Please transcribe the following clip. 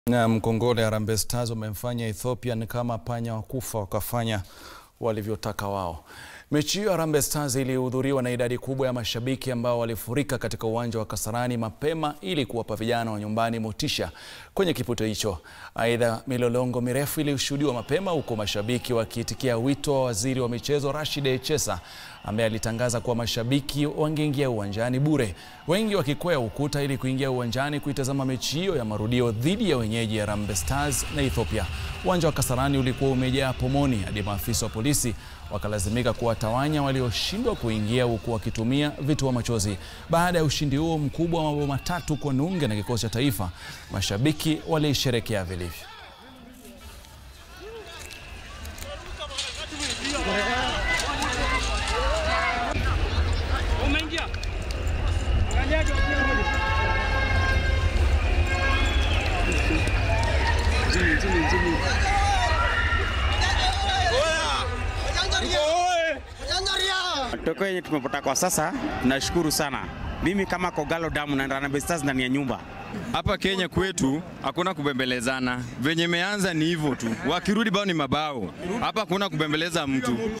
Na mkongole Harambee Stars wamemfanya Ethiopia ni kama panya wakufa wakafanya walivyotaka wao. Mechi hiyo Harambee Stars ilihudhuriwa na idadi kubwa ya mashabiki ambao walifurika katika uwanja wa Kasarani mapema ili kuwapa vijana wa nyumbani motisha kwenye kipute hicho. Aidha, milolongo mirefu ilishuhudiwa mapema huko mashabiki wakiitikia wito wa waziri wa michezo Rashid Echesa ambaye alitangaza kuwa mashabiki wangeingia uwanjani bure, wengi wakikwea ukuta ili kuingia uwanjani kuitazama mechi hiyo ya marudio dhidi ya wenyeji Harambee Stars na Ethiopia. Uwanja wa Kasarani ulikuwa umejaa pomoni hadi maafisa wa polisi wakalazimika kuwatawanya walioshindwa kuingia huku wakitumia vitoa machozi. Baada ya ushindi huo mkubwa wa mabao matatu kwa nunge na kikosi cha taifa, mashabiki walisherekea vilivyo. Umeingia. Matokeo yenye tumepata kwa sasa tunashukuru sana. Mimi kama Kogalo Damu na Harambee Stars ndani ya nyumba Hapa Kenya kwetu hakuna kubembelezana, venye imeanza ni hivyo tu, wakirudi bao ni mabao. Hapa hakuna kubembeleza mtu.